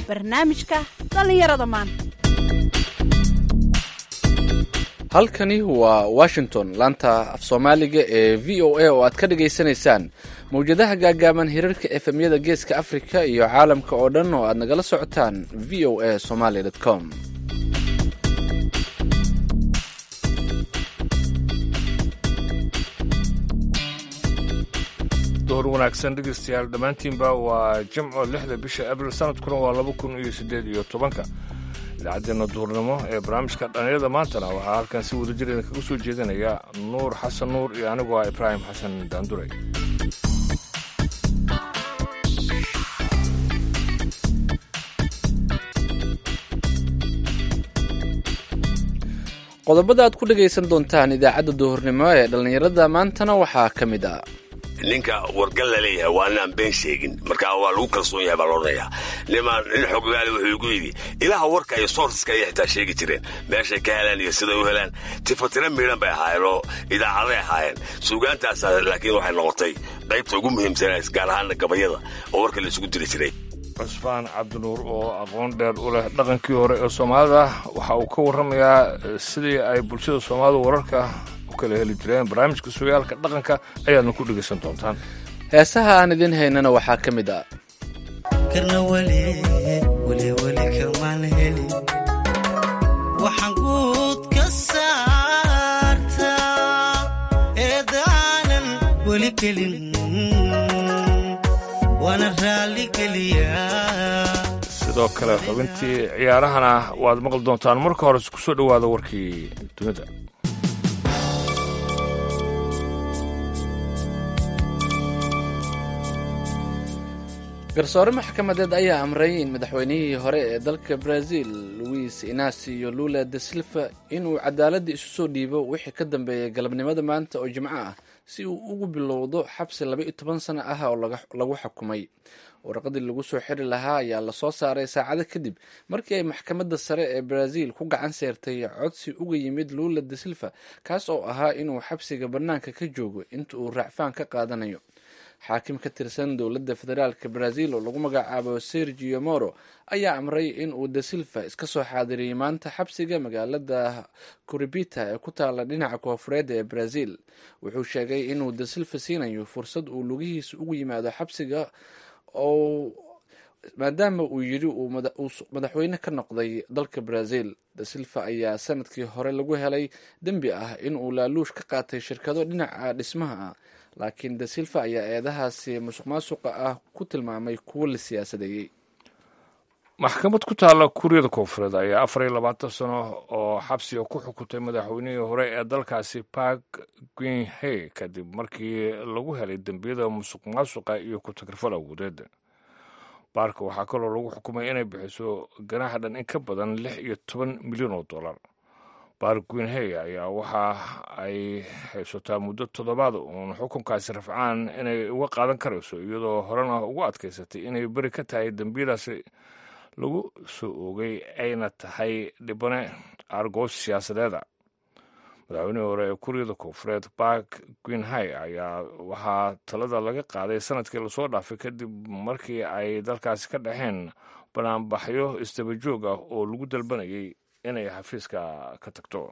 barnaamijka dhallinyarada maanta halkani waa washington laanta af soomaaliga ee v o a oo aad ka dhagaysanaysaan mawjadaha gaagaaban hirarka efemyada geeska africa iyo caalamka oo dhan oo aad nagala socotaan v o a somaly com door wanaagsan dhegeystayaal dhammaantiinba waa jimco lixda bisha abril sanadkuna waa laba kun iyo siddeed iyo tobanka idaacaddeena duurnimo ee barnaamijka dhallinyarada maantana waxaa halkan si wadajir idinkaga soo jeedinaya nuur xasan nuur iyo anigoo ah ibraahim xasan daanduray qodobada aad ku dhagaysan doontaan idaacadda duhurnimo ee dhallinyarada maantana waxaa ka mid ah ninka wargal la leeyahay waa inaan been sheegin markaa waa lagu kalsoon yahay baa loodhanayaa nimaan nin xoggaali wuxuu igu yidhi ilaha warka iyo soorsaska ayay xitaa sheegi jireen meeshay ka helaan iyo siday u helaan tifatira miidhan bay ahaayeen oo idaacaday ahaayeen suugaantaasa laakiin waxay noqotay qaybta ugu muhiimsanays gaar ahaana gabayada oo warka la isugu diri jiray cusbaan cabdinuur oo aqoon dheer u leh dhaqankii hore ee soomaalida waxa uu ka warramayaa sidii ay bulshada soomaalida wararka u kala heli jireen barnaamijka sugaalka dhaqanka ayaadna ku dhegaysan doontaan heesaha aan idin haynana waxaa ka mid ah karna weli weli weli kamaan helin waxaan guud ka saartaa eedaanan weli gelin waana raalli geliyaa sidoo kale xubintii ciyaarahana waad maqli doontaan marka hore ku soo dhowaada warkii dunida garsoore maxkamadeed ayaa amray in madaxweynihii hore ee dalka brazil luis inacio lula de silva inuu cadaaladda isu soo dhiibo wixii ka dambeeyay galabnimada maanta oo jimco ah si uu ugu bilowdo xabsi laba iyo toban sano ah oo lagu xukumay warqadii lagu soo xiri lahaa ayaa lasoo saaray saacado kadib markii ay maxkamadda sare ee brazil ku gacan seertay codsi uga yimid lula de silva kaas oo ahaa inuu xabsiga bannaanka ka joogo inta uu raacfaan ka qaadanayo xaakim ka tirsan dowladda federaalk brazil oo lagu magacaabo sergio moro ayaa amray in uu de silva iska soo xaadiriyey maanta xabsiga magaalada curibita ee ku taala dhinaca koofureed ee brazil wuxuu sheegay inuu de silva siinayo fursad uu lugihiisa ugu yimaado xabsiga oo maadaama uu yidhi uu madaxweyne ka noqday dalka brazil de silva ayaa sanadkii hore lagu helay dembi ah in uu laaluush ka qaatay shirkado dhinaca dhismaha ah laakiin de silva ayaa eedahaasi musuq maasuqa ah ku tilmaamay kuwo la siyaasadeeyey maxkamad ku taalla kuuriyada koonfureed ayaa afar iyo labaatan sano oo xabsiga ku xukuntay madaxweynihii hore ee dalkaasi park gwinhe kadib markii lagu helay dembiyada musuq maasuqa iyo ku-tagrifal awoodeed baarka waxaa kaloo lagu xukumay inay bixiso ganaaxa dhan in ka badan lix iyo toban milyan oo dollar baark gwinhe ayaa waxa ay haysataa muddo toddobaad uun xukunkaasi rafcaan inay uga qaadan karayso iyadoo horena ugu adkaysatay inay beri ka tahay dembiyadaasi lagu soo oogay ayna tahay dhibane argoos siyaasadeeda madaxweynihii hore ee kuuriyada koonfureed bark gwinhay ayaa waxaa talada laga qaaday sanadkii lasoo dhaafay kadib markii ay dalkaasi ka dhexeen banaanbaxyo isdabajoog ah oo lagu dalbanayay inay xafiiska ka tagto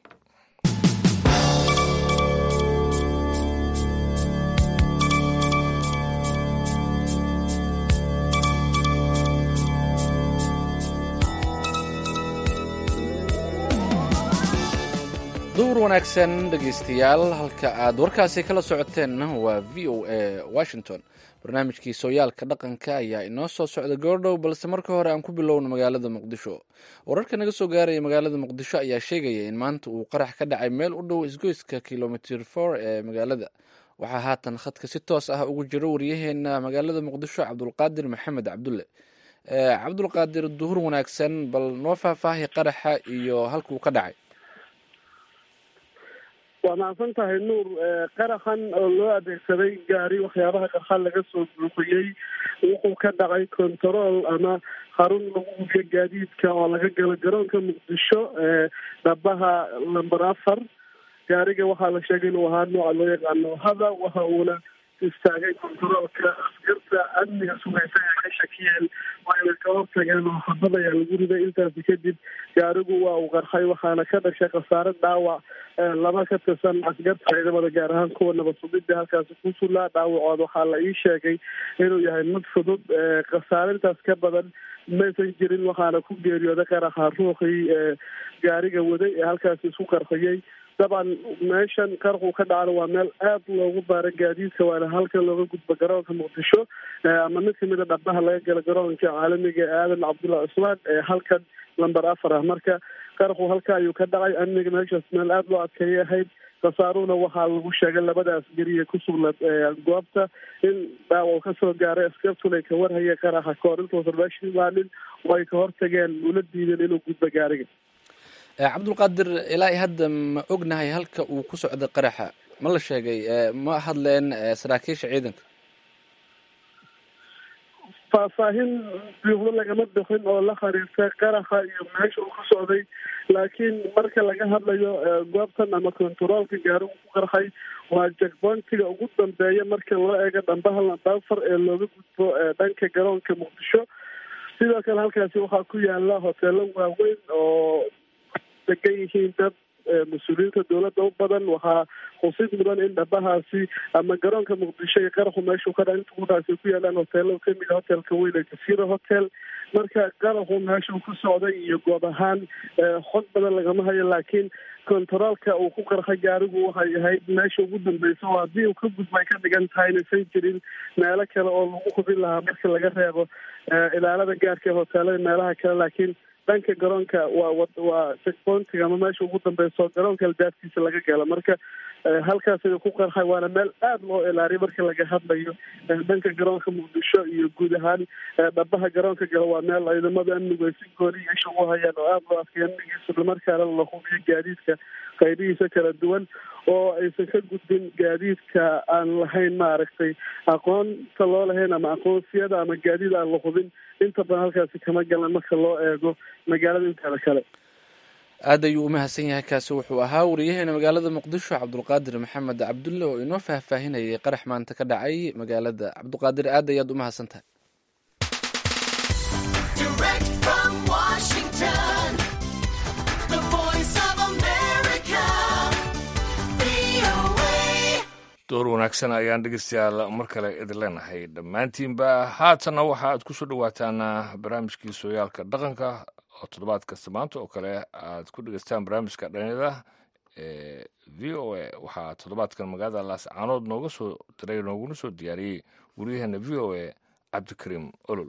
duur wanaagsan dhegaystayaal halka aad warkaasi kala socoteenna waa v o a washington barnaamijkii sooyaalka dhaqanka ayaa inoo soo socda goordhow balse marka hore aan ku bilowno magaalada muqdisho wararka naga soo gaaraya magaalada muqdisho ayaa sheegaya in maanta uu qarax ka dhacay meel u dhow isgoyska kilomitr for ee magaalada waxaa haatan khadka si toos ah ugu jiro waryaheena magaalada muqdisho cabdulqaadir maxamed cabdulle cabdulqaadir duhur wanaagsan bal noo faahfaahi qaraxa iyo halkuu ka dhacay waa mahadsan tahay nuur qaraxan oo loo adeegsaday gaari waxyaabaha qarxan laga soo buuxiyey wuxuu ka dhacay control ama xarun lagu hubiyo gaadiidka oo laga galo garoonka muqdisho dhabaha lamber afar gaariga waxaa la sheegay inuu ahaa nooca loo yaqaano hada waxa uuna istaagay kontaroolka askarta amniga sugaysa ee ka shakiyeen wayna ka hortageen oo xabad ayaa lagu riday intaasi kadib gaarigu waa uu qarxay waxaana ka dhashay khasaare dhaawac laba ka tirsan askarta ciidamada gaar ahaan kuwa nabad sugidda halkaasi ku sullaa dhaawacood waxaa la ii sheegay inuu yahay mid fudud khasaarintaas ka badan maysan jirin waxaana ku geeriyooday qaraxa ruuxii gaariga waday ee halkaasi isku qarxiyey dabcan meeshan qarqu ka dhacana waa meel aad loogu baara gaadiidka waana halka looga gudbo garoonka muqdisho ama mid kamid a dhabaha laga gala garoonka caalamiga ee aadan cabdullahi cusmaan ee halkan lamber afar ah marka qarqu halka ayuu ka dhacay amniga meeshaas meel aada loo adkeeyay ahayd khasaaruhuna waxaa lagu sheegay labada asgariye ku sugnaad goobta in dhaawac kasoo gaaray askartuna ay ka warhayeen qaraxa kahor intuusan meesha imaanin oo ay ka hortageen ula diideen inuu gudbo gaariga cabdulqaadir ilaa i hadda ma ognahay halka uu ku socday qaraxa ma la sheegay ma hadleen saraakiisha ciidanka faahfaahin buuxdo lagama bixin oo la khariirtay qaraxa iyo meesha uu ka socday laakiin marka laga hadlayo goobtan ama kontaroolka gaarigu ku qarxay waa jakboontiga ugu dambeeya marka loo eego dhambaha lambaafar ee looga gudbo dhanka garoonka muqdisho sidoo kale halkaasi waxaa ku yaala hoteelo waaweyn oo degan yihiin dad mas-uuliyiinta dowladda u badan waxaa xusid mudan in dhabahaasi ama garoonka muqdisho iyo qaraxu meeshuu ka dha inta kudhaasi ku yaalaan hoteelo kamid a hotelka weyn ee jasiira hotel marka qaraxu meeshuu ku socday iyo goob ahaan xog badan lagama hayo laakiin kontaroolka uu ku qarxay gaarigu waxay ahayd meesha ugu dambeysa oo haddii uu ka gudba ay ka dhigan tahay inaysan jirin meelo kale oo lagu hubin lahaa marka laga reebo ilaalada gaarka ee hoteelada meelaha kale laakiin dhanka garoonka waa waa checkpointiga ama meesha ugu dambeyso garoonka albaabkiisa laga gala marka halkaas ayuu ku qarxay waana meel aada loo ilaariyo marka laga hadlayo dhanka garoonka muqdisho iyo guud ahaan dhabaha garoonka gala waa meel ciidamada amnigu ay si gooni isha ugu hayaan oo aada loo adkay amnigiisa islamarkaana la hubiyo gaadiidka qaybihiisa kala duwan oo aysan ka gudbin gaadiidka aan lahayn maaragtay aqoonta loo lahayn ama aqoonsiyada ama gaadiid aan la hubin inta badan halkaasi kama galan marka loo eego magaalada inteeda kale aad ayuu umahadsan yahay kaasi wuxuu ahaa wariyaheena magaalada muqdisho cabdulqaadir maxamed cabdulle oo inoo faahfaahinayay qarax maanta ka dhacay magaalada cabdulqaadir aad ayaad umahadsan tahay door wanaagsan ayaan dhegeystayaal mar kale idin leenahay dhammaantiinba haatanna waxa aad ku soo dhowaataan barnaamijkii sooyaalka dhaqanka oo toddobaad kasta maanta oo kale aad ku dhegeystaan barnaamijka dhanyada ee v o a waxaa toddobaadkan magaalada laascaanood nooga soo diray nooguna soo diyaariyey wariyaheena v o a cabdikariim olol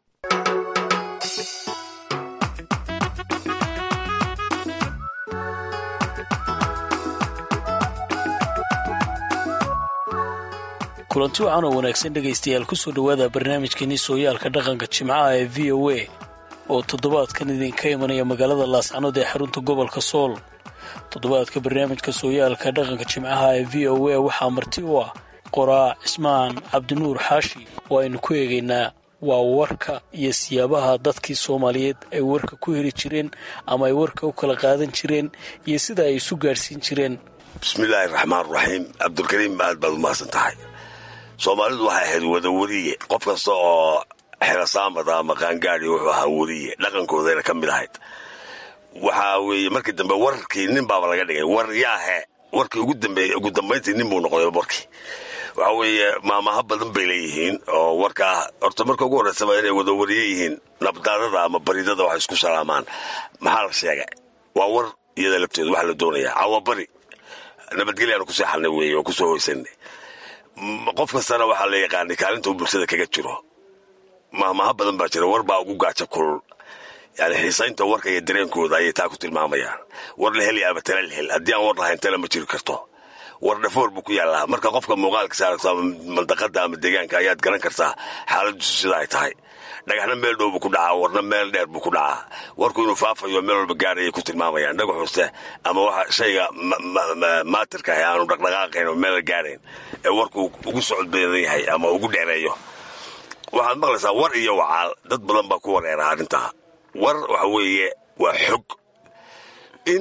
kulanti wacan oo wanaagsan dhegaystayaal kusoo dhowaada barnaamijkeenii sooyaalka dhaqanka jimcaha ee v o a oo toddobaadkan idinka imanaya magaalada laascanood ee xarunta gobolka sool toddobaadka barnaamijka sooyaalka dhaqanka jimcaha ee v o a waxaa marti u ah qoraa cismaan cabdinuur xaashi oo aynu ku eegaynaa waa warka iyo siyaabaha dadkii soomaaliyeed ay warka ku heli jireen ama ay warka u kala qaadan jireen iyo sida ay isu gaadhsiin jireen bismillaahi raxmaan raxiim cabdulkariim aad baad umahadsan tahay soomaalidu waxay ahayd wada weriye qof kasta oo xerasaamada ama qaangaadi wuxuu ahaa weriye dhaqankoodayna ka mid ahayd waxaa weeye markii dambe warkii nin baaba laga dhigay war yaahe warkii ugu dambeey ugu dambayntii nin buu noqday warkii waxa weeye maamaha badan bay leeyihiin oo warkaa horta marka ugu horreysaba inay wada wariye yihiin nabdaadada ama baridada waxay isku salaamaan maxaa la sheegay waa war iyada lafteedu waxa la doonayaa cawabari nabadgelyaanu ku seexanay weeye oo kusoo hoysanay qof kastana waxaa la yaqaanay kaalinta uu bulshada kaga jiro mahmaha badan baa jira war baa ugu gaajo kulul yani xiisaynta warka iyo dareenkooda ayay taa ku tilmaamayaan war la hel yaaba tala la hel haddii aan war lahayn tala ma jiri karto war dhafoor buu ku yaallaa marka qofka muuqaalkiisa aragto ama mandaqada ama deegaanka ayaad garan kartaa xaaladiisu sida ay tahay dhagaxna meel dhow buu ku dhacaa warna meel dheer buu ku dhacaa warku inuu faafayo meel walba gaarayay ku tilmaamayaan dhagax hoste ama waxa shayga maatirka ah aanu dhaqdhaqaaqayn oo meel gaarayn ee warku ugu socod badan yahay ama ugu dheereeyo waxaad maqlaysaa war iyo wacaal dad badan baa ku wareera arrintaa war waxa weeye waa xog in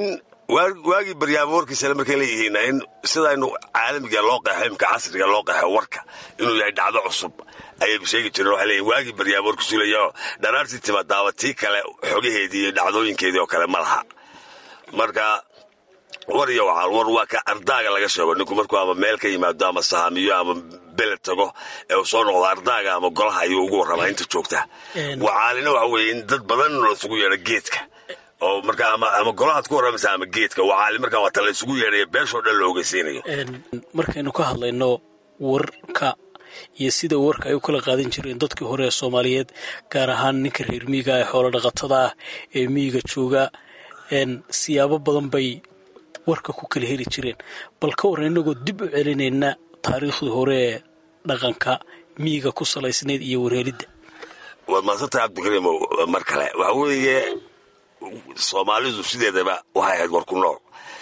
waagii baryaamo warkiisale markay leeyihiin in sidaynu caalamiga loo qeexo imka casriga loo qeexo warka inuu yahay dhacdo cusub ayaynu sheegi jireen waxay leeyihin waagii baryaamo warkiisu leeyaho dharaartii timadaaba tii kale xogaheedii iyo dhacdooyinkeedii oo kale ma laha marka war iyo wacaal war waa ka ardaaga laga sheego ninku markuu ama meel ka yimaado ama sahaamiyo ama beled tago ee uu soo noqdo ardaaga ama golaha ayuu ugu warramaa inta joogta wacaalina waxa weeye in dad badan laysugu yeedho geedka oo marka ama golahaad ku warramaysa ama geedka wacaali markaa waa ta laysugu yeedhaya beeshoo dhan la ogeysiinayo markaynu ka hadlayno warka iyo sida warka ay u kala qaadan jireen dadkii hore ee soomaaliyeed gaar ahaan ninka reer miyiga ee xoolo dhaqatada ah ee miyiga jooga siyaabo badan bay warka ku kala heli jireen bal ka warran inagoo dib u celinayna taariikhdii hore ee dhaqanka miyiga ku salaysnayd iyo warheelidda waad maadsantahay cabdikariim mar kale waxa weeye soomaalidu sideedaba waxay ahayd war ku nool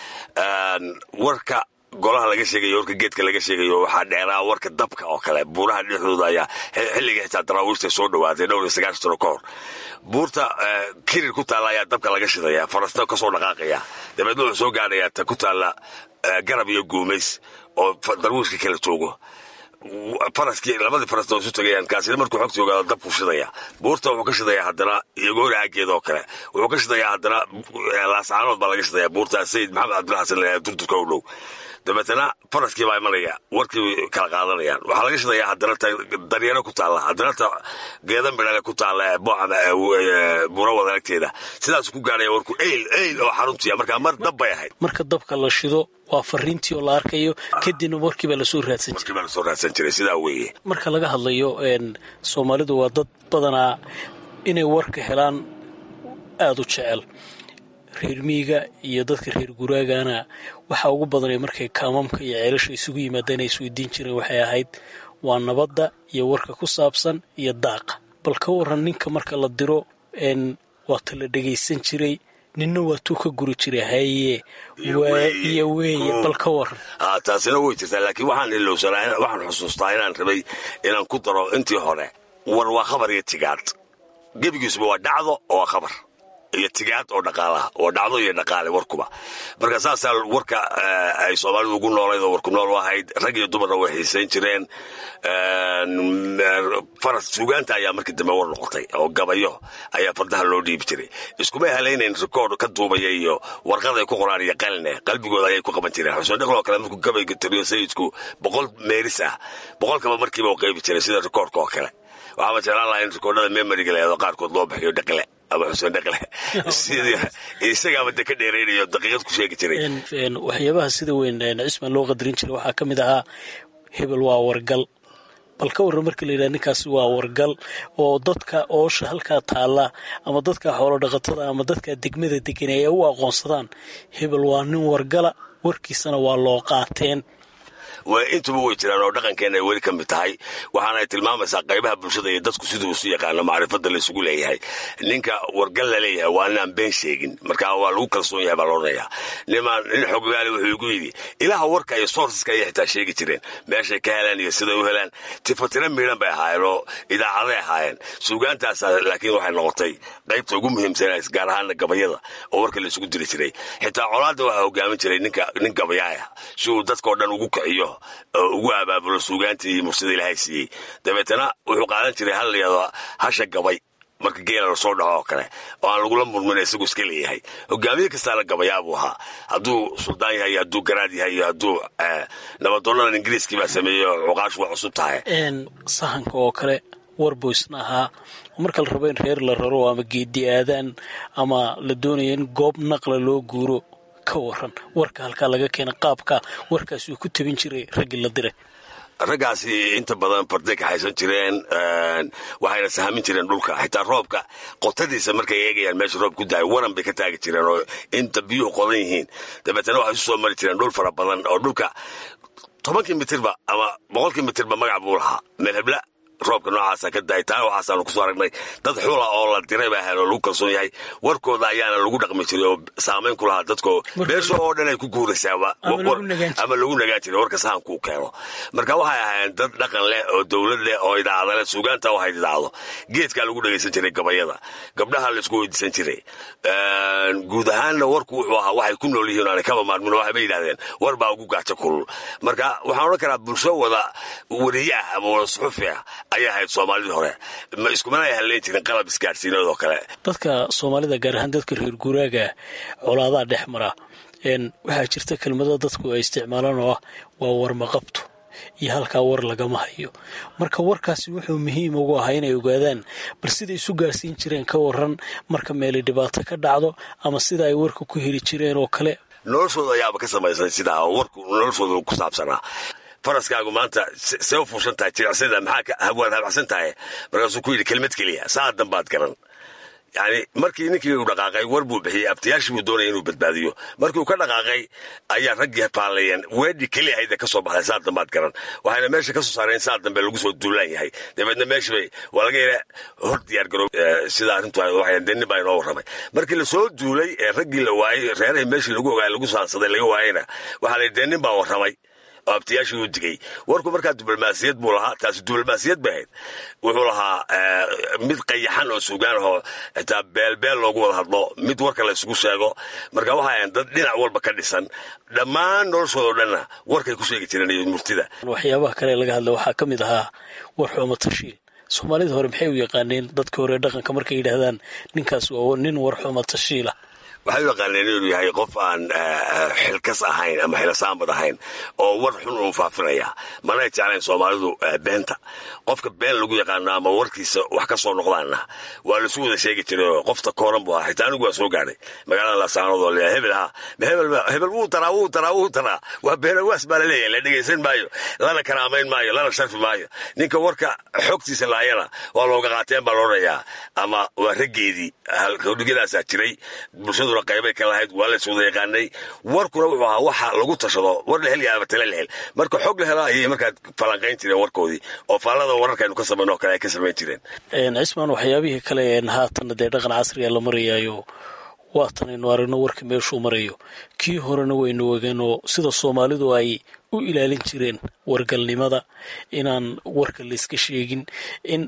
warka golaha laga sheegayo warka geedka laga sheegayo waxaa dheeraa warka dabka oo kale buuraha dhexdooda ayaa xilliga xitaa daraawiishta soo dhawaatay dhowr iyo sagaashan sano ka hor buurta kirir ku taalla ayaa dabka laga shidaya farasta kasoo dhaqaaqaya dabeedna wuxuu soo gaadhayaa ta ku taalla garab iyo guumays oo darwiishka kala joogo faraskii labadii farasna isu tagayaan kaasina markuu xogta ogaado dabku shidaya buurta wuxuu ka shidayaa haddana iyogoori aageeda oo kale wuxuu ka shidayaa haddana laascaanood baa laga shidaya buurta sayid maxamed cabdilla xasan la durturka u dhow dabeetana faraskii baa imanaya warkii kala qaadanayaan waxaa laga shidayaa haddana ta daryaro ku taalla haddana ta geeda midhale ku taalla buura wadaagteeda sidaas ku gaadhaya warku eyl eyl oo xaruntiya markaa mar dab bay ahayd marka dabka la shido waa fariintii oo la arkayo kadibna warkiibaa lasoo raadsan jiray baa lasoo raadsan jiray sidaa weeye marka laga hadlayo soomaalidu waa dad badanaa inay warka helaan aada u jecel reer miyiga iyo dadka reer guraagana waxaa ugu badanay markay kaamamka iyo ceelasha isugu yimaadeen ay isweydiin jireen waxay ahayd waa nabadda iyo warka ku saabsan iyo daaqa bal ka waran ninka marka la diro waata la dhegaysan jiray ninna waatuu ka guri jiray haye waa iyo weeye bal ka waran taasina way jirtaa laakiin waxaan ilowsanaa waxaan xusuustaa inaan rabay inaan ku daro intii hore war waa khabar iyo tigaad gebigiisuba waa dhacdo oo waa khabar iyo tigaad oo dhaqaalaha oo dhacdo iyo dhaqaale warkuba marka saasaa warka ay soomaalidu ugu noolayd oo warku nool u ahayd rag iyo dumarna way xiisayn jireen faras suugaanta ayaa markii dambe war noqotay oo gabayo ayaa fardaha loo dhiibi jiray iskumay halaynayn rikoord ka duubaya iyo warqad ay ku qoraan iyo qaline qalbigooda ayay ku qaban jireen xuseen dhaqloo kale markuu gabayga tiriyo sayidku boqol meeris ah boqolkaba markiiba u qaybi jiray sida rikoordka oo kale waxaaba jeclaan lahaa in rikoordhada memoriga leedo qaarkood loo bixiyo dhaqile ama xuseen dhaqle isagaaba de ka dheeraynayo daqiiqad ku sheegi jiray waxyaabaha sida weyn cisman loo qadarin jiray waxaa ka mid ahaa hebel waa wargal bal ka warran markii la yidhaha ninkaasi waa wargal oo dadka oosha halkaa taalla ama dadka xoolo dhaqatada ama dadka degmada degan ay u aqoonsadaan hebel waa nin wargala warkiisana waa loo qaateen intuba way jiraan oo dhaqankeena ay weli ka mid tahay waxaana ay tilmaamaysaa qaybaha bulshada iyo dadku siduu isu yaqaano macrifada laysugu leeyahay ninka wargal la leeyahay waa inaan been sheegin marka waa lagu kalsoon yahay baa loodhanayaa nimaan nin xogogaali wuxuu igu yidhi ilaha warka iyo soorsaska ayay xitaa sheegi jireen meeshay ka helaan iyo siday u helaan tifatira miidhan bay ahaayeen oo idaacaday ahaayeen suugaantaas laakiin waxay noqotay qaybta ugu muhiimsan gaar ahaana gabayada oo warka laysugu diri jiray xitaa colaadda waxaa hogaamin jiray nin gabayaaya si uu dadkao dhan ugu kiciyo ugu abaabulo suugaantii mursada ilaahay siiyey dabeetana wuxuu qaadan jiray hal layado hasha gabay marka geela lasoo dhaco oo kale oo aan lagula murmin isagu iska leeyahay hogaamiye kastaana gabayaa buu ahaa hadduu suldaan yahay iyo hadduu garaad yahay iyo hadduu nabadoonadan ingiriiskii baa sameeyey oo cuqaashu waa cusub tahay sahanka oo kale war buu isna ahaa marka la rabo in reer la raro ama geedi aadaan ama la doonayo in goob naqla loo guuro ka waran warka halkaa laga keena qaabka warkaas uu ku tabin jiray raggii la diray raggaasi inta badan farday ka haysan jireen waxayna sahamin jireen dhulka xitaa roobka qotadiisa markay eegayaan meesha roob ku dahay waran bay ka taagi jireen oo inta biyuhu qodan yihiin dabeetana waxay isu soo mari jireen dhul fara badan oo dhulka tobankii mitirba ama boqolkii mitirba magac buu lahaa meel hebla roobka noocaasa ka daay taa waxaasaanu kusoo aragnay dad xula oo la diray baa ahayn oo lagu kalsoon yahay warkooda ayaana lagu dhaqmi jiray oo saamayn ku lahaa dadko beesha oo dhan ay ku guuraysaaba ama lagu nagaan jiray warka sahankuu keeno marka waxay ahaayeen dad dhaqan leh oo dowlad leh oo idaacada leh suugaanta waxay idaacdo geedkaa lagu dhagaysan jiray gabayada gabdhaha laisku weydiisan jiray guud ahaanna warku wuxuu ahaa waxay ku nool yihiin aanay kaba maarmin waxay ba yidhahdeen war baa ugu gaajo kulul marka waxaan odhan karaa bulsho wada wariye ah ama wada suxufi ah ayay ahayd soomaalidii hore ma iskumana ay halleen jirin qalab isgaadhsiineed oo kale dadka soomaalida gaar ahaan dadka reer guuraaga colaadaha dhex mara waxaa jirta kelmado dadku ay isticmaalaan oo ah waa warmaqabto iyo halkaa war lagama hayo marka warkaasi wuxuu muhiim ugu ahaa inay ogaadaan bal siday isu gaarsiin jireen ka waran marka meeli dhibaato ka dhacdo ama sida ay warka ku heli jireen oo kale noloshooda ayaaba ka samaysan sidaa oo warku noloshooda ku saabsanaa faraskaagu maanta see u fuushan tahay jiricsada maxaa waad habacsan tahay markaasuu ku yidhi kelmad keliya saa danbaad garan yani markii ninkii uu dhaqaaqay war buu bixiyey abtiyaashii buu doonaya inuu badbaadiyo markii uu ka dhaqaaqay ayaa raggii faallayeen weedhi keliya hayda ka soo baxday saa dambaad garan waxayna meesha ka soo saareen saa dambe lagu soo duulaan yahay dabeedna meeshii bay waa laga yara hor diyaar garoob sida arrintu waxay denni baa inoo warramay markii lasoo duulay ee raggii la waayey reerahii meeshii lagu ogaay lagu saansaday laga waayeyna waxaa la yidhi dennin baa warramay oo abtiyaashii u digay warku markaa diblomaasiyad buu lahaa taasi diblomaasiyad bay ahayd wuxuu lahaa mid qayaxan oo sugaan ahoo xitaa beelbeel loogu wada hadlo mid warka la isugu sheego marka waxay ahayn dad dhinac walba ka dhisan dhammaan noloshoodao dhanna warkay ku sheegi jireen iyo murtida waxyaabaha kale laga hadla waxaa ka mid ahaa war xumo tashiil soomaalida hore maxay u yaqaaneen dadka hore dhaqanka markay yidhaahdaan ninkaas waa nin war xumo tashiila waxay u yaqaaneen inuu yahay qof aan xilkas ahayn ama xilasaamad ahayn oo war xun uu faafinaya manay jeclayn soomaalidu beenta qofka been lagu yaqaano ama warkiisa wax ka soo noqdaana waa lasu wada sheegi jiray qofta kooran buu ahaa xitaa anigu waa soo gaadhay magaalada laasaanood oo leeyahay hebel ha hebel hebel wuu taraa wuu taraa wuu taraa waa beenawaas baa la leeyahay la dhegaysan maayo lana karaamayn maayo lana sharfi maayo ninka warka xogtiisa laayana waa looga qaateen baa loodhayaa ama waa raggeedii hodhigadaasaa jiray bulshaduna qaybay ka lahayd waa lays wada yaqaanay warkuna wuxuu ahaa waxa lagu tashado war la hel yaaba tale la hel marka xog la helo ayay markaa falanqayn jireen warkoodii oo faallada wararkaynu ka samayno oo kale ay ka samayn jireen cismaan waxyaabihii kale een haatanna dee dhaqan casriga la marayaayo waatan aynu aragno warka meeshuu marayo kii horena waynu ogeenoo sida soomaalidu ay u ilaalin jireen wargalnimada inaan warka layska sheegin in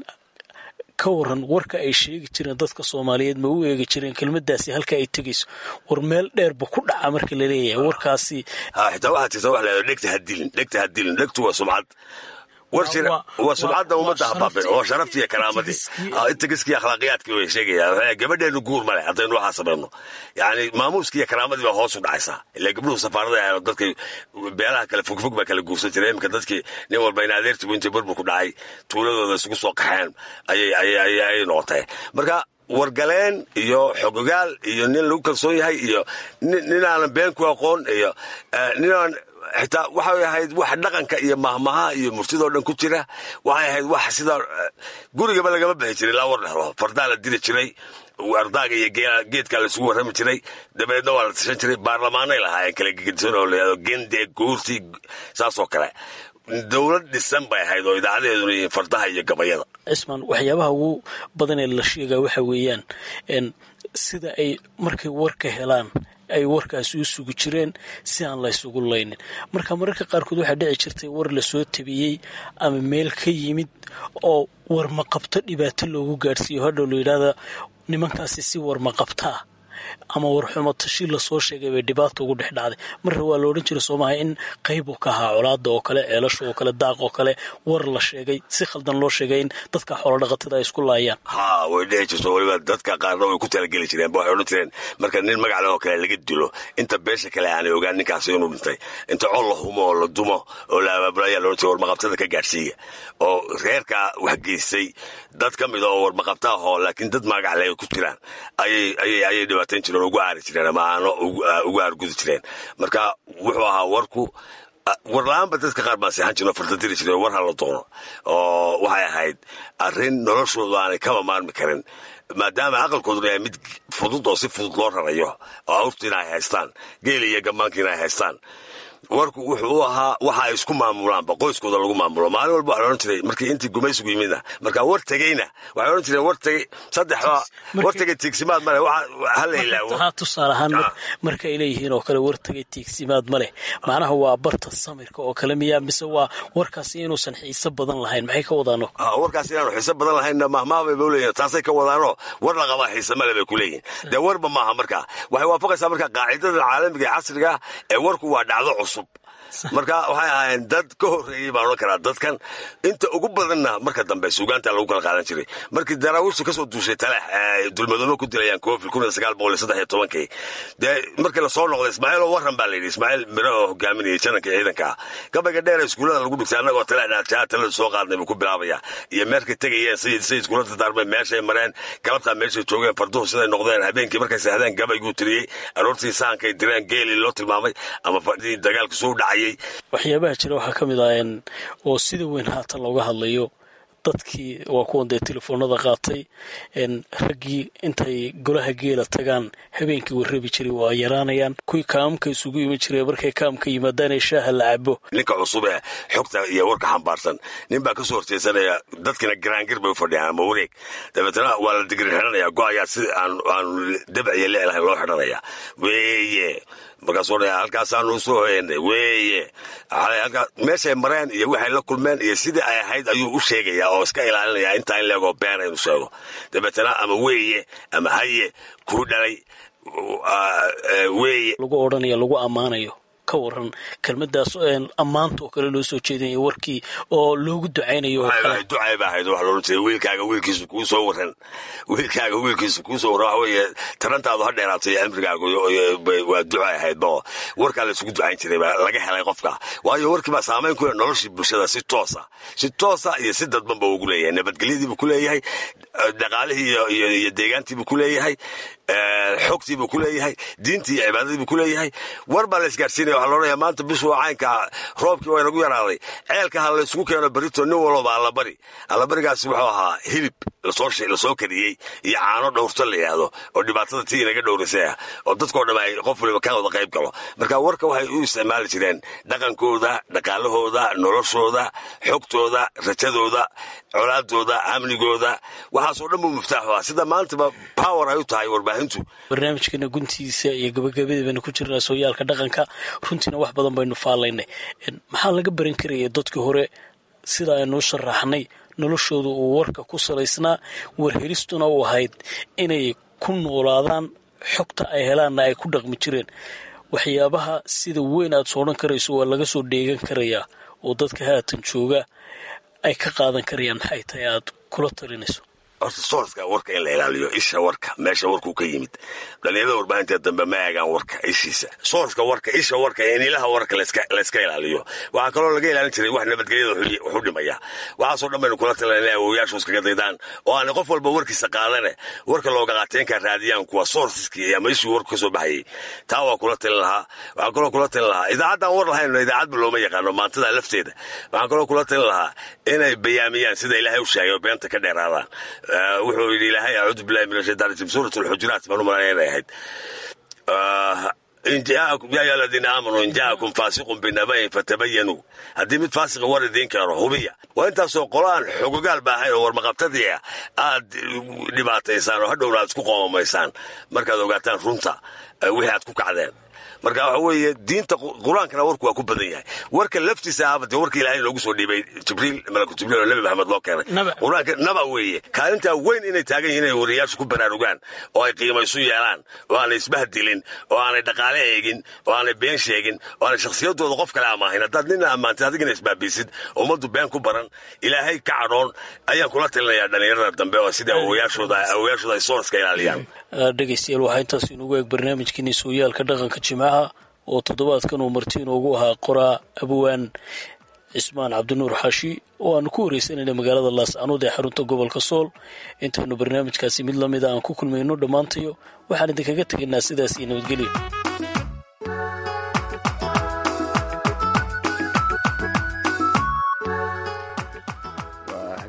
ka waran warka ay sheegi jireen dadka soomaaliyeed ma u eegi jireen kelmadaasi halka ay tegayso war meel dheerba ku dhaca marka la leeyahay warkaasi xitaa waxaa jirta wax leedo dhegta hadilin dhegta hadilin dhegtu waa sumcad war jira waa sumcadda ummadda habaabin oo sharaftii iyo karaamadii intagiskii akhlaaqiyaadkii way sheegayaan gabadheenu guur male haddaynu waxaa samayno yani maamuuskii iyo karaamadii baa hoos u dhacaysaa ila gabdhuhu safaarada ahayn dadkay beelaha kale fogfog baa kala guursan jiray iminka dadkii nin walba in adeertibu intii burbur ku dhacay tuuladooda isugu soo qaxeen ayay noqotay marka wargaleen iyo xogogaal iyo nin lagu kalsoon yahay iyo nin aanan been ku aqoon iyo ninaan xitaa waxay ahayd wax dhaqanka iyo mahmaha iyo murtidoo dhan ku jira waxay ahayd wax sida gurigaba lagama bixi jiray laa war dhehlo fardaa la diri jiray ardaaga iyo geedkaa laisugu warrami jiray dabeedna waa la tashan jiray baarlamaanay lahaayeen kala gegedisan oo layado gende guurti saasoo kale dowlad dhisan bay ahayd oo idaacadeeduna yihiin fardaha iyo gabayada cismaan waxyaabaha ugu badan ee la sheegaa waxa weeyaan sida ay markay warka helaan ay warkaasi u sugi jireen si aan la ysugu laynin marka mararka qaarkood waxaa dhici jirtay war lasoo tabiyey ama meel ka yimid oo warmaqabto dhibaato loogu gaadhsiiyo hadhow la yidhaahda nimankaasi si warmaqabtaa ama warxumo tashi lasoo sheegay bay dhibaata ugu dhex dhacday marra waa la odhan jiray soomaha in qayb uu ka ahaa colaada oo kale ceelasha oo kale daaq oo kale war la sheegay si khaldan loo sheegay in dadka xoolodhaqatada ay isku laayaan ha way dhici jirto weliba dadka qaarna way ku talageli jireen ba waxay odhan jireen marka nin magacle oo kale laga dilo inta beesha kale aanay ogaan ninkaasi inuu dhintay inta col la humo oo la dumo oo la abaabula ayaa laodhan jiray warmaqabtada ka gaadhsiiya oo reerkaa wax geystay dad ka mida oo warmaqabta ahoo laakiin dad magacle ay ku jiraan ayay dhibaatayn jireen ugu aari jireen ama aano ugu aargudi jireen marka wuxuu ahaa warku war la-aanba dadka qaar baan seexan jirno fartadiri jireen war hala doono oo waxay ahayd arrin noloshoodu aanay kaba maarmi karin maadaama aqalkooduna yahay mid fudud oo si fudud loo rarayo oo awrtiina ay haystaan geeli iyo gammaankiina ay haystaan warku wuxuu u ahaa waxa ay isku maamulaanba qoyskooda lagu maamulo maalin walba waxa la odhan jiray markii intii gumaysigu yimidna marka war tegeyna waxay odhan jireen war tegey saddex war tegey tiigsimaad male hala ilaawo haa tusaale ahaan mar- marka ay leeyihiin oo kale war tegay tiigsimaad ma leh macnaha waa barta samirka oo kale miyaa mise waa warkaasi inuusan xiiso badan lahayn maxay ka wadaano Ah, warkaas inaanu xiise badan lahaynna mahmaabay ba uleeyihin taasay ka wadaanoo war la qabaa xiise male bay ku leeyihin dee warba maaha marka waxay waafaqaysaa marka qaacidada caalamiga ee casriga ah ee warku waa dhacdo cusub marka waxay ahaayeen dad ka horreeyey baan odhan karaa dadkan inta ugu badanna marka dambe suugaanta lagu kala qaadan jiray markii daraawiishtu kasoo duushay talex ee dulmadoomo ku dilayaan koofil kun iyo sagaal boqol iyo saddex iyo tobankii dee markii lasoo noqday ismaaciil oo warran baa layidhi ismaaciil miro oo hogaaminayay jananka ciidanka gabayga dheer ee iskuullada lagu dhigtay annagoo talex dhaajaa talada soo qaadnay buu ku bilaabaya iyo meerkay tegayeen sayid sayid kula dardaarmeen meeshay mareen galabtaa meeshay joogeen farduhu siday noqdeen habeenkii markay seexdeen gabayguu tiriyey aroortii saankay direen geelii loo tilmaamay ama fadhii dagaalka soo dhacayay waxyaabaha jira waxaa ka mid ah een, oo sida weyn haatan looga hadlayo dadkii waa kuwan dee telefoonada qaatay een, raggii intay golaha geela tagaan habeenkii warrabi jiray waa yaraanayaan kuwii kaamka isugu iman jiray markay kaamka yimaadaan ee shaaha la cabo ninka cusub ee xogta iyo warka xambaarsan nin baa kasoo horjeesanaya dadkina garaangir bay u fadhiyaan ama wareeg dabeetana waa la digri xidhanaya go-ayaa si aan aan dabac iyo lee lahayn loo xidhanaya weeye markaasuu dhaya halkaasaanu soo hoyanay weeye Waxay halkaa- meeshay mareen iyo waxay la kulmeen iyo sidii ay ahayd ayuu u sheegaya oo iska ilaalinaya intaa in leegoo been inuu sheego dabeetana ama weeye ama haye kuu dhalay uh, uh, weeye lagu odhanaya lagu ammaanayo ka waran kelmadaas een, ammaanta oo kale loo soo jeedinayo warkii oo loogu ducaynayo oo kale ducay baa ahayd waxa loohan jiray wiilkaaga wiilkiisu kuu soo waran wiilkaaga wiilkiisu kuu soo waran waxa weeye tarantaadu ha dheeraato iyo cimrigaagu iyo- iyo- bay- waa ducay ahayd ba warkaa la isugu ducayn jiray baa laga helay qofka waayo warkii baa saamayn ku leh noloshii bulshada si toosa si toosa iyo si dadban ba ugu leeyahay nabadgelyadiibuu ku leeyahay eh, dhaqaalihii iyo- iyo iyo deegaantiibuu ku leeyahay eh, xogtiibuu ku leeyahay diintii iyo cibaadadiibuu ku leeyahay war baa la isgaarsiinaya waxaa loodhanaya maanta bishu waa caynka roobkii waa inagu yaraaday ceelka ha la isugu keeno berito nin walba allabari allabarigaasi wuxuu ahaa hilib lasoo shi- lasoo kariyey iyo caano dhowrto la yidhaahdo oo dhibaatada tii inaga dhowrisay ah oo dadkoo dham ay qof waliba ka wada qayb galo marka warka waxay u isticmaali jireen dhaqankooda dhaqaalahooda noloshooda xogtooda rajadooda colaadooda amnigooda waxaasoo dhan buu muftaaxu ah sida maantaba power ay u tahay warbaahintu barnaamijkeena guntiisa iyo gabagabadii baynu ku jirnaa sooyaalka dhaqanka runtiina wax badan baynu faalaynay Een, maxaa laga baran karaya dadkii hore sida aynu u sharaxnay noloshooda uu warka ku salaysnaa warhelistuna u ahayd inay ku noolaadaan xogta ay helaanna ay ku dhaqmi jireen waxyaabaha sida weyn aad soodhan karayso waa laga soo dheegan karayaa oo dadka haatan jooga ay ka qaadan karayaan maxay tahay aad kula talinayso horta soorska warka in la ilaaliyo isha warka meesha warkuu ka yimid dhalinyarada warbaahinta dambe ma eegaan warka ishiisa soorska warka isha warka in ilaha warka layska- layska ilaaliyo waxaa kaloo laga ilaalin jiray wax nabadgelyada wuxuu- wuxuu dhimaya waxaasoo dhan baynu kula talan inay awowayaashu iskaga daydaan oo aanay qof walba warkiisa qaadane warka looga qaateenka raadiyaan kuwa soorsiskii ama ishii warku ka soo baxayay taa waa kula talin lahaa waxaan kaloo kula talin lahaa idaacaddaan war lahayn idaacadba looma yaqaano maantada lafteeda waxaan kaloo kula talin lahaa inay bayaamiyaan sida ilaahay u sheegay oo beenta ka dheeraadaan Eh, wuxuu yidhi ilaahay acuudu billahi min ashaytaan rajim suurat alxujuraat baan u malaynaya inay ahayd Ah, in jaakum yaa ayuha aladiina aamanuu in jaakum faasiqun binabayin fatabayanuu haddii mid faasiqa war idiin keeno hubiya waa intaasoo qolo aan xogogaal ba ahayn oo warmaqabtadii ah aad dhibaataysaan oo hadhowna aad isku qoomamaysaan markaad ogaataan runta eh, wixii aad ku kacdeen marka waxa weeye diinta qu- qur-aankana warku waa ku badan yahay warka laftiisa ahaba dee warka ilaahay loogu soo dhiibay jibriil malaku jibriil oo nebi maxamed loo keenay Naba. qur-aanka naba weeye kaalintaa weyn inay taagan yihiin inay wariyaashu ku baraarugaan oo ay qiimaysu yeelaan oo aanay isbahdilin oo aanay dhaqaale eegin oo aanay been sheegin oo aanay shakhsiyadooda qof kale amaahin haddaad nina ammaantay adigina isbaabiisid ummaddu been ku baran ilaahay ka cadhoon ayaan kula talinayaa dhallinyarada dambe oo sida awowayaashooda awowayaashooda ay soorska ilaaliyaan Ah, dhegaystayaal waxaa intaas inugu eeg barnaamijkeeni sooyaalka dhaqanka jimcaha oo toddobaadkan uu marti inoogu ahaa qoraa abwaan cismaan cabdinuur xaashi oo aanu ku wareysanayna magaalada laascanood ee xarunta gobolka sool intaynu barnaamijkaasi mid lamida aan ku kulmayno dhammaantayo waxaan idinkaga tegaynaa sidaas iyo nabadgelya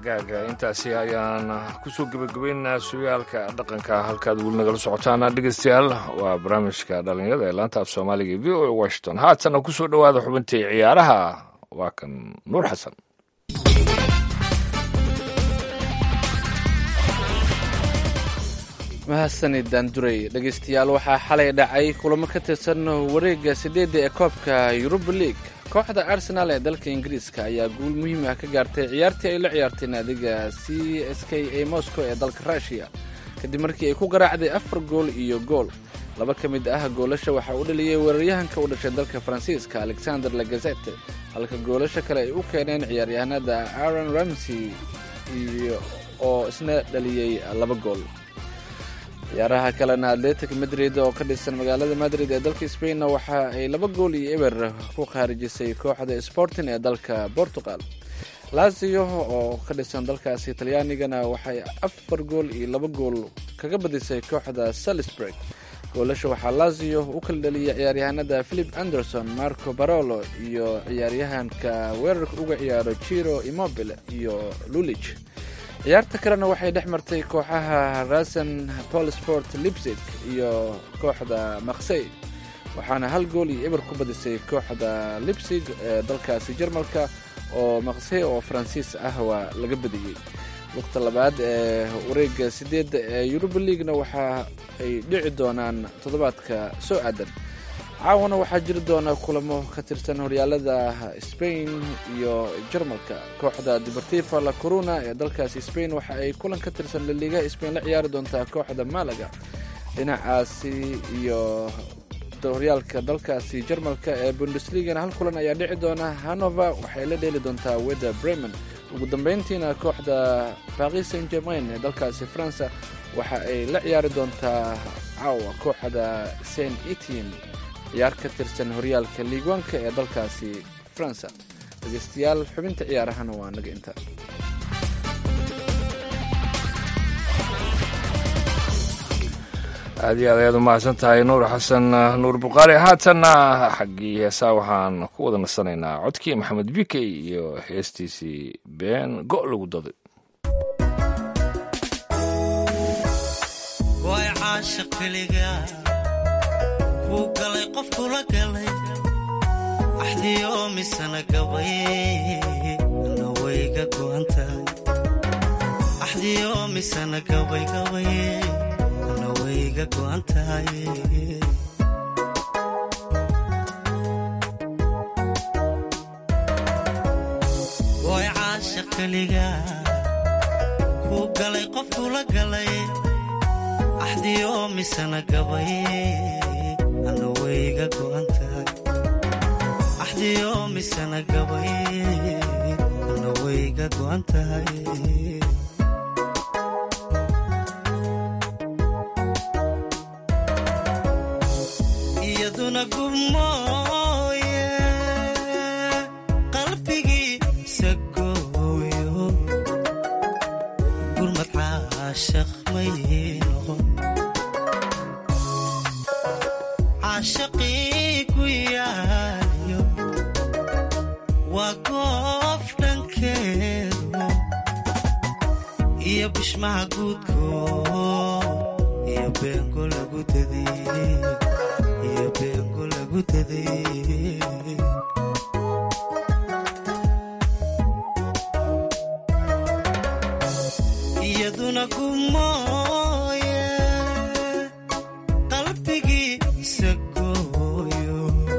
hagaaga intaasi ayaan kusoo gebagabaynaynaa sugaalka dhaqanka halkaad weli nagala socotaana dhegeystayaal waa barnaamijka dhalinyarada ee laanta af soomaaliga e v o a washington haatana kusoo dhowaada xubintii ciyaaraha waa kan nuur xasan mahadsanid daanduray dhegaystayaal waxaa xalay dhacay kulamo ka tirsan wareegga sideedda ee koobka yuruba league kooxda arsenaal ee dalka ingiriiska ayaa guul muhiim ah ka gaartay ciyaartii ay la ciyaartay naadiga c s k a moscow ee dalka rushiya kadib markii ay ku garaacday afar gool iyo gool laba ka mid ah goolasha waxaa u dhaliyey weeraryahanka u dhashay dalka faransiiska alexander lagazete halka goolasha kale ay u keeneen ciyaaryahanada aaron ramsey iyo oo isna dhaliyey laba gool ciyaaraha kalena atletic madrid oo ka dhisan magaalada madrid ee dalka spainna waxa ay laba gool iyo eber ku khaarijisay kooxda sporting ee dalka portugal lazio oo ka dhisan dalkaasi talyaanigana waxay afar gool iyo laba gool kaga badisay kooxda salisburg goolasha waxaa lazio u kala dhaliyay ciyaaryahanada philip anderson marco barolo iyo ciyaaryahanka weerarka uga ciyaaro jiro immobile iyo lulich ciyaarta kalena waxay dhex martay kooxaha rasen polsport lipsig iyo kooxda maksey waxaana hal gool iyo eber ku badisay kooxda lipsig ee dalkaasi jarmalka oo maksey oo faransiis ah waa laga badiyey waqta labaad ee wareega sideedda ee yuruba leaguena waxa ay dhici doonaan toddobaadka soo aadan caawana waxaa jiri doona kulamo ka tirsan horyaalada spain iyo jarmalka kooxda deportiva la corona ee dalkaasi spain waxa ay kulan ka tirsan laliigaha spain la ciyaari doontaa kooxda malaga dhinacaasi iyo horyaalka dalkaasi jarmalka ee bundesligana hal kulan ayaa dhici doona hanover waxay la dheeli doontaa weda bremen ugu dambeyntiina kooxda paris saint germain ee dalkaasi faransa waxa ay la ciyaari doontaa caawa kooxda saint etienne ciyaar ka tirsan horyaalka liigwaanka ee dalkaasi faransa dhegeystayaal xubinta ciyaarahana waa naga inta aad iyo aad ayaad umahadsan tahay nuur xasan nuur bukhaari haatanna xaggii heesaa waxaan ku wada nasanaynaa codkii maxamed bikey iyo heestiisii been go' lagu daday way caashaq keliga kuu galay qof kula galay axdiyo misana gabay ana wayga go'an tahay axdiyo misana gabay gabay ana wayga go'an tahay way caashaq keliga kuu galay qof kula galay axdiyo misana gabay ana wayga go'an tahay axdiyo misana gabay ana wayga go'an tahay iyaduna gubmooye qalbigiisa gooyo gurmad caashaq may noqon caashaqii ku yaaliyo waa goof dhankeedu iyo bishmaha guudkood iyo beengo lagu daday iyo beengo lagu daday iyaduna gumooye qalbigiisa gooyo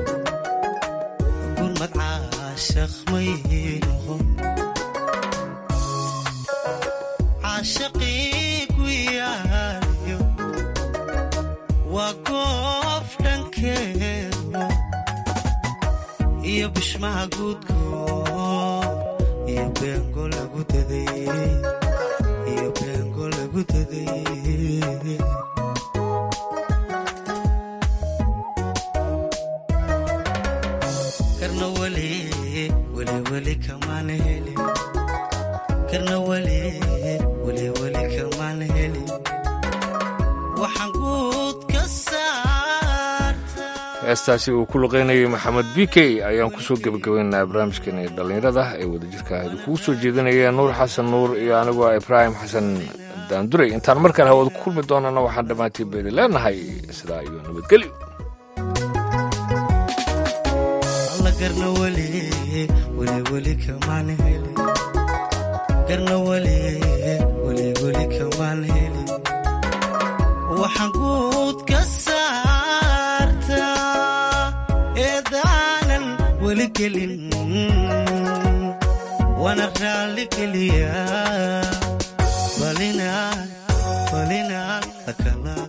gurmad caashaq may noqon caashaqii ku yaaliyo waa goof dhankeedu iyo bishmaha guudkood iyo beengo lagu daday iyo beengo lagu daday karna weli weli weli kamaan helin karna weli weli weli kamaan helin waxaan guud ka saartaa heestaasi uu ku luqeynayay maxamed b k ayaan kusoo gebagabaynaynaa barnaamijkeeni dhallinyarada ay wadajirka idinkugu soo jeedinayeen nuur xasan nuur iyo anigoo ibraahim xasan daanduray intaan mar kale hawada ku kulmi doonana waxaan dhammaantiin baydi leenahay sidaa iyo nabadgelyo alla garna weli weli weli kamaan helin garna weli weli weli kamaan helin waxaan guud ka saartaa eedaanan weli gelin waana raalli geliyaa balinaan balinaan lakala